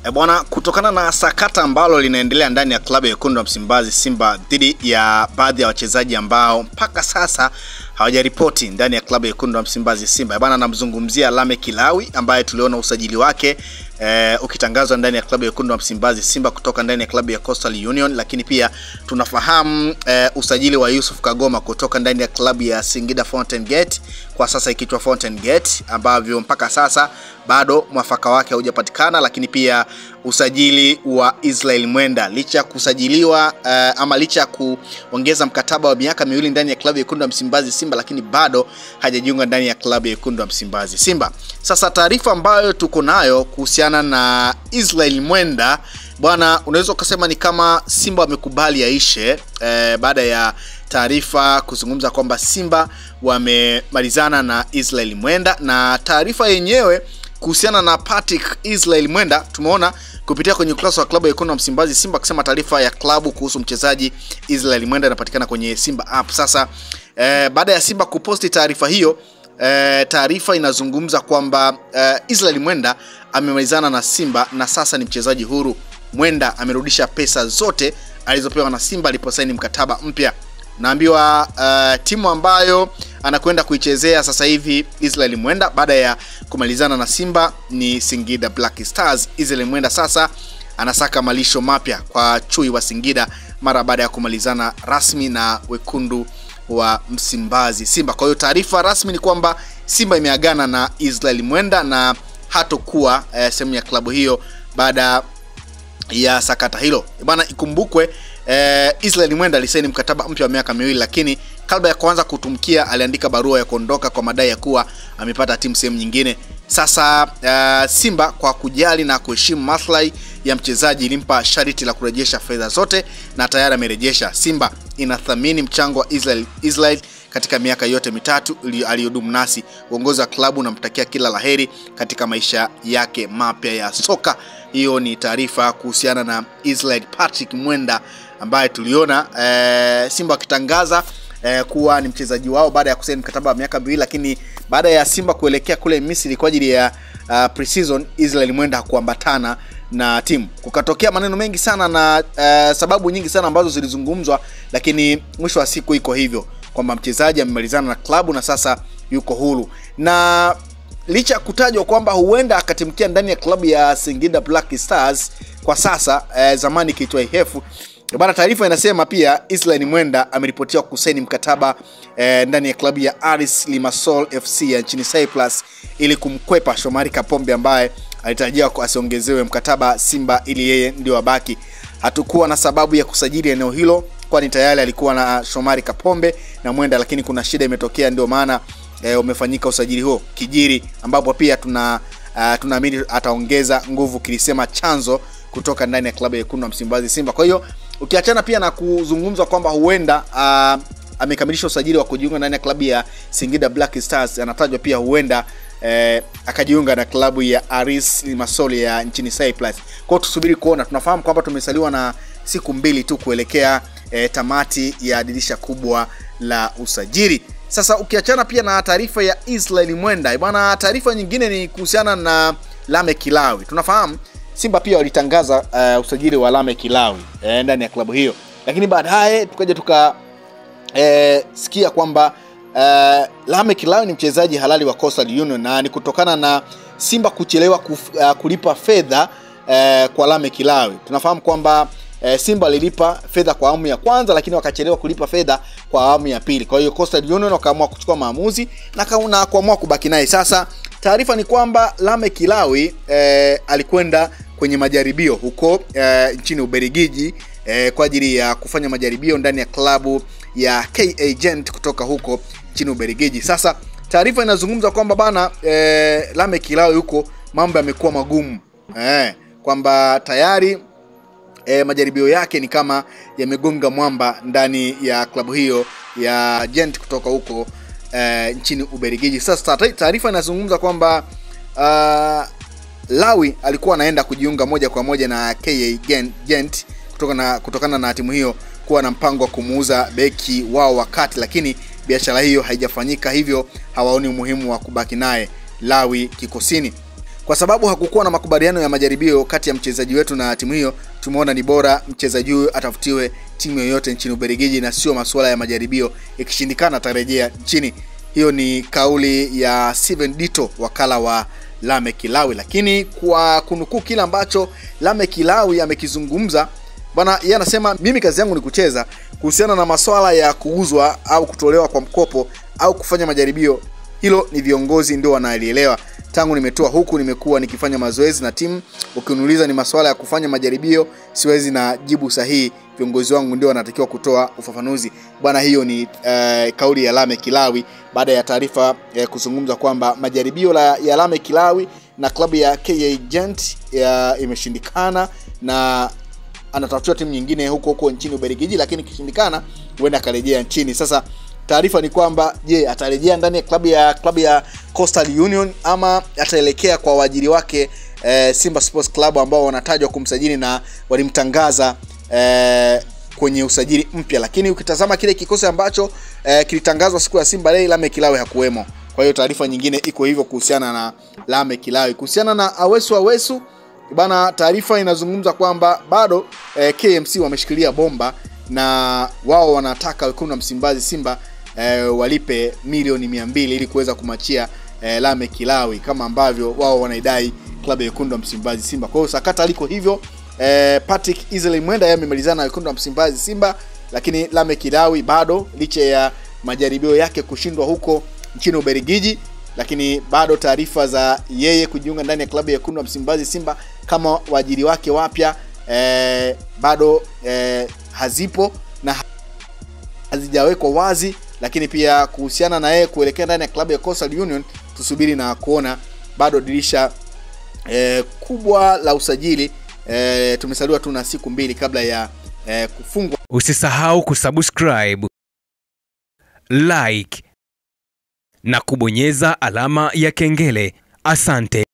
E bwana, kutokana na sakata ambalo linaendelea ndani ya klabu ya wekundu wa Msimbazi Simba dhidi ya baadhi ya wachezaji ambao mpaka sasa hawajaripoti ndani ya klabu ya wekundu wa Msimbazi Simba. E bwana, namzungumzia Lame Kilawi ambaye tuliona usajili wake eh, ukitangazwa ndani ya klabu ya wekundu wa Msimbazi Simba kutoka ndani ya klabu ya Coastal Union, lakini pia tunafahamu eh, usajili wa Yusuf Kagoma kutoka ndani ya klabu ya Singida Fountain Gate, kwa sasa ikiitwa Fountain Gate, ambavyo mpaka sasa bado mwafaka wake haujapatikana, lakini pia usajili wa Israel Mwenda licha ya kusajiliwa uh, ama licha ya kuongeza mkataba wa miaka miwili ndani ya klabu ya wekundu wa Msimbazi Simba, lakini bado hajajiunga ndani ya klabu ya wekundu wa Msimbazi Simba. Sasa taarifa ambayo tuko nayo kuhusiana na Israel Mwenda bwana, unaweza ukasema ni kama Simba wamekubali yaishe eh, baada ya taarifa kuzungumza kwamba Simba wamemalizana na Israel Mwenda, na taarifa yenyewe kuhusiana na Patrick Israel Mwenda tumeona kupitia kwenye ukurasa wa klabu ya wekundu wa Msimbazi Simba akisema taarifa ya klabu kuhusu mchezaji Israel Mwenda inapatikana kwenye Simba app. Sasa eh, baada ya Simba kuposti taarifa hiyo eh, taarifa inazungumza kwamba eh, Israel Mwenda amemalizana na Simba na sasa ni mchezaji huru. Mwenda amerudisha pesa zote alizopewa na Simba aliposaini mkataba mpya. Naambiwa uh, timu ambayo anakwenda kuichezea sasa hivi Israel Mwenda baada ya kumalizana na Simba ni Singida Black Stars. Israel Mwenda sasa anasaka malisho mapya kwa chui wa Singida mara baada ya kumalizana rasmi na wekundu wa Msimbazi Simba. Kwa hiyo taarifa rasmi ni kwamba Simba imeagana na Israel Mwenda na hatokuwa eh, sehemu ya klabu hiyo baada ya sakata hilo bwana. Ikumbukwe eh, Israel Mwenda alisaini mkataba mpya wa miaka miwili, lakini kabla ya kuanza kutumkia aliandika barua ya kuondoka kwa madai ya kuwa amepata timu sehemu nyingine. Sasa uh, Simba kwa kujali na kuheshimu maslahi ya mchezaji ilimpa sharti la kurejesha fedha zote na tayari amerejesha. Simba inathamini mchango wa Israel, Israel katika miaka yote mitatu aliyodumu nasi. Uongozi wa klabu unamtakia kila laheri katika maisha yake mapya ya soka. Hiyo ni taarifa kuhusiana na Israel Patrick Mwenda ambaye tuliona e, Simba wakitangaza e, kuwa ni mchezaji wao baada ya kusaini mkataba wa miaka miwili, lakini baada ya Simba kuelekea kule Misri kwa ajili ya uh, pre-season, Israel Mwenda hakuambatana na timu. Kukatokea maneno mengi sana na uh, sababu nyingi sana ambazo zilizungumzwa, lakini mwisho wa siku iko hivyo kwamba mchezaji amemalizana na klabu na sasa yuko huru, na licha ya kutajwa kwamba huenda akatimkia ndani ya klabu ya Singida Black Stars kwa sasa eh, zamani ikiitwa IHF bana. Taarifa inasema pia Israel Mwenda ameripotiwa kusaini mkataba eh, ndani ya klabu ya Aris Limassol FC ya nchini Cyprus ili kumkwepa Shomari Kapombe ambaye alitarajiwa asiongezewe mkataba Simba ili yeye ndio abaki. Hatukuwa na sababu ya kusajili eneo hilo kwani tayari alikuwa na Shomari Kapombe na Mwenda, lakini kuna shida imetokea, ndio maana e, umefanyika usajili huo kijiri, ambapo pia tuna uh, tunaamini ataongeza nguvu, kilisema chanzo kutoka ndani ya klabu ya wekundu wa Msimbazi Simba. Kwa hiyo ukiachana pia na kuzungumzwa kwamba huenda uh, amekamilisha usajili wa kujiunga ndani ya klabu ya Singida Black Stars, anatajwa pia huenda eh, akajiunga na klabu ya Aris Limassol ya nchini Cyprus. Kwa hiyo tusubiri kuona, tunafahamu kwamba tumesaliwa na siku mbili tu kuelekea E, tamati ya dirisha kubwa la usajili. Sasa ukiachana pia na taarifa ya Israel Mwenda bwana, taarifa nyingine ni kuhusiana na Lame Kilawi. Tunafahamu Simba pia walitangaza uh, usajili wa Lame Kilawi e, ndani ya klabu hiyo, lakini baadaye tukaja tukasikia e, kwamba uh, Lame Kilawi ni mchezaji halali wa Coastal Union na ni kutokana na Simba kuchelewa kuf, uh, kulipa fedha uh, kwa Lame Kilawi. Tunafahamu kwamba E, Simba alilipa fedha kwa awamu ya kwanza lakini wakachelewa kulipa fedha kwa awamu ya pili. Kwa hiyo Coastal Union wakaamua kuchukua maamuzi na kuamua kubaki naye. Sasa taarifa ni kwamba Lame Kilawi e, alikwenda kwenye majaribio huko e, nchini Ubelgiji e, kwa ajili ya kufanya majaribio ndani ya klabu ya KA Gent kutoka huko nchini Ubelgiji. Sasa taarifa inazungumza kwamba bana e, Lame Kilawi huko mambo yamekuwa magumu e, kwamba tayari E, majaribio yake ni kama yamegonga mwamba ndani ya klabu hiyo ya Gent kutoka huko e, nchini Ubelgiji. Sasa taarifa inazungumza kwamba uh, Lawi alikuwa anaenda kujiunga moja kwa moja na KA Gent kutokana, kutokana na timu hiyo kuwa na mpango wa kumuuza beki wao wakati, lakini biashara hiyo haijafanyika, hivyo hawaoni umuhimu wa kubaki naye Lawi kikosini. kwa sababu hakukuwa na makubaliano ya majaribio kati ya mchezaji wetu na timu hiyo, tumeona ni bora mchezaji huyo atafutiwe timu yoyote nchini Ubelgiji na sio masuala ya majaribio, ikishindikana atarejea nchini. Hiyo ni kauli ya Steven Dito, wakala wa Lame Kilawi. Lakini kwa kunukuu kile ambacho Lame Kilawi amekizungumza bwana, yeye anasema mimi kazi yangu ni kucheza. Kuhusiana na masuala ya kuuzwa au kutolewa kwa mkopo au kufanya majaribio, hilo ni viongozi ndio wanalielewa. Tangu nimetoa huku, nimekuwa nikifanya mazoezi na timu. Ukiniuliza ni masuala ya kufanya majaribio, siwezi na jibu sahihi. Viongozi wangu ndio wanatakiwa kutoa ufafanuzi bwana. Hiyo ni eh, kauli ya Lame Kilawi baada ya taarifa eh, kuzungumza kwamba majaribio la, ya Lame Kilawi na klabu ya KA Gent ya imeshindikana na anatafutiwa timu nyingine huko huko nchini Ubelgiji, lakini ikishindikana huenda akarejea nchini. Sasa taarifa ni kwamba je, atarejea ndani ya klabu ya klabu ya Coastal Union ama ataelekea kwa waajiri wake eh, Simba Sports Club ambao wanatajwa kumsajili na walimtangaza eh, kwenye usajili mpya, lakini ukitazama kile kikosi ambacho eh, kilitangazwa siku ya Simba Day, Lame Kilawe hakuwemo. Kwa hiyo taarifa nyingine iko hivyo kuhusiana na Lame Kilawe. Kuhusiana na Awesu Awesu bana, taarifa inazungumza kwamba bado eh, KMC wameshikilia bomba na wao wanataka wekundu wa Msimbazi Simba eh, walipe milioni mia mbili ili kuweza kumachia eh, Lame Kilawi kama ambavyo wao wanaidai klabu ya wekundu wa Msimbazi Simba. Kwa hiyo sakata liko hivyo. Eh, Patrick Israel Mwenda yeye amemalizana na wekundu wa Msimbazi Simba, lakini Lame Kilawi bado licha ya majaribio yake kushindwa huko nchini Ubelgiji, lakini bado taarifa za yeye kujiunga ndani ya klabu ya wekundu wa Msimbazi Simba kama waajiri wake wapya eh, bado eh, hazipo na hazijawekwa wazi, lakini pia kuhusiana na yeye kuelekea ndani ya klabu ya Coastal Union, tusubiri na kuona. Bado dirisha eh, kubwa la usajili eh, tumesaliwa tu na siku mbili kabla ya eh, kufungwa. Usisahau kusubscribe, like na kubonyeza alama ya kengele. Asante.